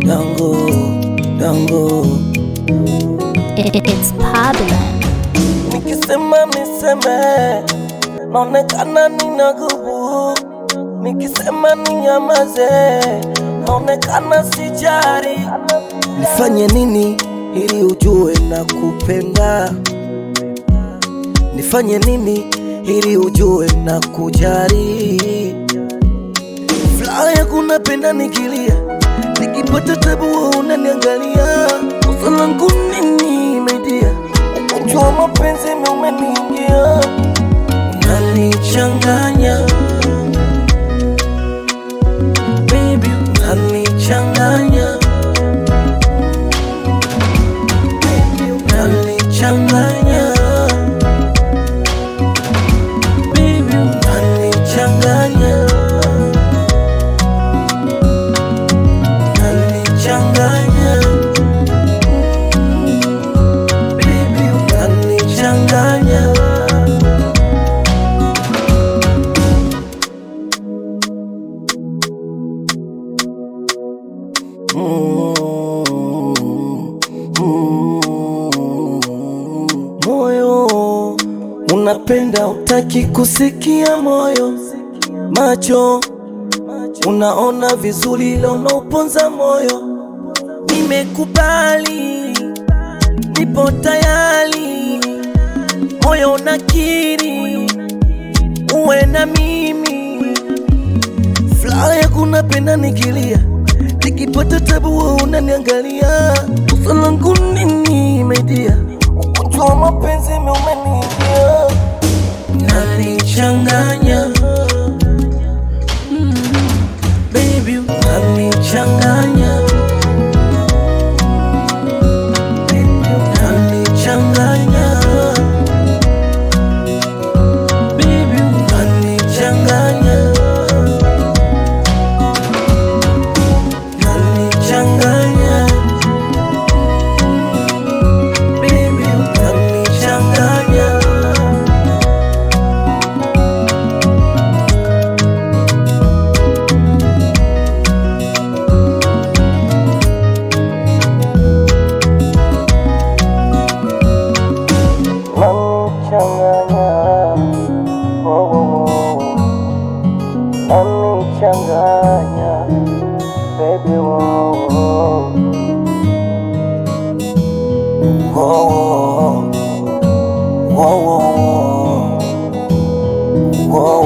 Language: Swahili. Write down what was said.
dango dango It- it- It's Pablo. nikisema niseme naonekana nina gubu nikisema ninyamaze naonekana sijari nifanye nini ili ujue na kupenda nifanye nini ili ujue na kujari furaha yako napenda nikilia nikipata tabu wewe unaniangalia kosa langu nini media ugonjwa wa mapenzi umeniingia unanichanganya baby unanichanganya baby unanichanganya baby unanichanganya unanichanganya baby unanichanganya moyo unapenda utaki kusikia moyo macho unaona vizuri ila unauponza moyo nimekubali nipo tayari moyo unakiri uwe na mimi furaha yako napenda nikilia nikipata tabu wewe unaniangalia kosa langu nini media ugonjwa wa mapenzi umeniingia unanichanganya Mm, baby unanichanganya Baby, unanichanganya Baby unanichanganya unanichanganya Baby unanichanganya unanichanganya oh, oh, oh. unanichanganya baby oh, oh. Oh, oh, oh, oh, oh.